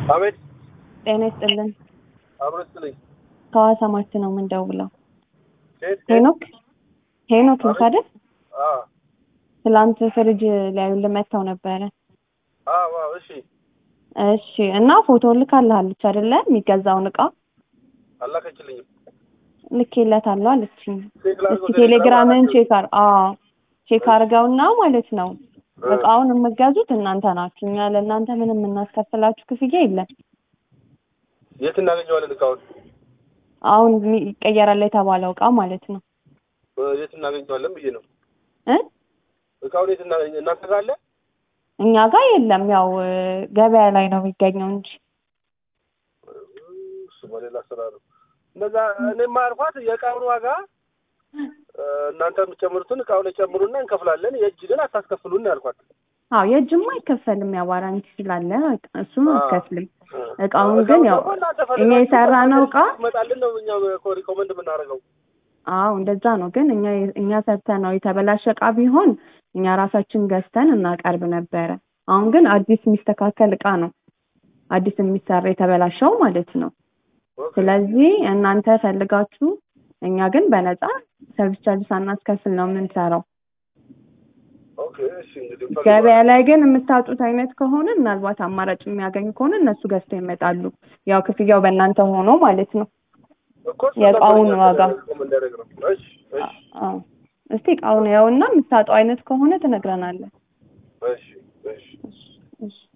አቤት ጤና ይስጥልን። አብሮ ይስጥልኝ። ከሐዋሳ ማች ነው የምንደውለው። ሴት ሄኖክ ሄኖክ ነው አቤት። አይደል? አ ትላንት ፍሪጅ ሊያዩልን መጥተው ነበረ። አ ዋው እሺ እሺ እና ፎቶ ልካልሃለች አይደለ? የሚገዛውን እቃ አላከችልኝም። ልኬለታለሁ አለችኝ። ቼክ ላድርገው እስኪ ቴሌግራምን ቴሌግራም ቼክ አር አዎ ቼክ አድርገውና ማለት ነው እቃውን የምገዙት እናንተ ናችሁ። እኛ ለእናንተ ምንም የምናስከፍላችሁ ክፍያ የለም። የት እናገኘዋለን እቃውን? አሁን የሚ- ይቀየራል የተባለው እቃ ማለት ነው እ፣ የት እናገኘዋለን ብዬ ነው። እ እቃውን የት እናገኘ እናንተ ጋር አለ? እኛ ጋር የለም። ያው እ፣ ገበያ ላይ ነው የሚገኘው እንጂ እሱ በሌላ ስራ ነው። እነዛ እኔማ አልኳት የእቃውን ዋጋ እ፣ እናንተ የምትጨምሩትን እቃው ላይ ጨምሩና እንከፍላለን፣ የእጅ ግን አታስከፍሉን ያልኳት። አዎ የእጅማ አይከፈልም። ያው ዋራንቲ ስላለ እሱን አዎ። አትከፍልም። እ፣ እቃውን እቃውን ግን ያው ደግሞ እናንተ እኛ ፈልጋችሁ የሰራነው እቃ ይመጣልን ነው እኛ እኮ ሪኮመንድ የምናደርገው። አዎ እንደዛ ነው። ግን እኛ እኛ ሰርተን ነው የተበላሸ እቃ ቢሆን እኛ ራሳችን ገዝተን እናቀርብ ነበረ። አሁን ግን አዲስ የሚስተካከል እቃ ነው አዲስ የሚሰራ የተበላሸው ማለት ነው። ኦኬ። ስለዚህ እናንተ ፈልጋችሁ እኛ ግን በነፃ ሰርቪስ ቻርጅ ሳናስከፍል ነው የምንሰራው። ኦኬ እሺ እንግዲህ ፈልገዋል። ገበያ ላይ ግን የምታጡት አይነት ከሆነ ምናልባት አማራጭ የሚያገኙ ከሆነ እነሱ ገዝተው ይመጣሉ። ያው ክፍያው በእናንተ ሆኖ ማለት ነው። እኮ እሱ የእቃውን ነበር ዋጋ። ሪኮመንድ ያደረግነው። እሺ እሺ አዎ እስቲ እቃውን ያውና የምታጣው አይነት ከሆነ ትነግረናለህ። እሺ እሺ እሺ እሺ